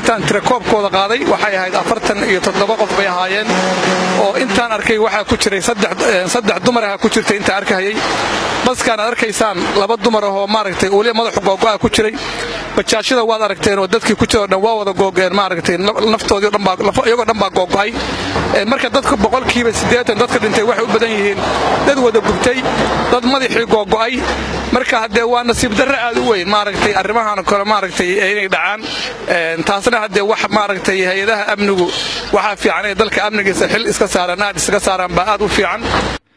intaan tirakoobkooda qaaday waxay ahayd afartan iyo toddoba qof bay ahaayeen oo intaan arkay waxaa ku jiray saddex dumaraha ku jirtay intaan arkahayay baskaan aad arkaysaan laba dumar ahoo maaragtay weli madaxu googo'a ku jiray bajaashada waad aragteen oo dadkii ku jiro dhan waa wada googeen maaragtay naftoodii iyagoo dhan baa googo'ay marka dadka boqolkiiba siddeetan dadka dhintay waxay u badan yihiin dad wada gubtay dad madaxii googo'ay marka haddee waa nasiib darre aad u weyn maaragtay arrimahan kale maaragtay inay dhacaan taasna haddee wax maaragtay hay-adaha amnigu waxaa fiican inay dalka amnigiisa xil iska saaraan aad iskaga saaraan baa aad u fiican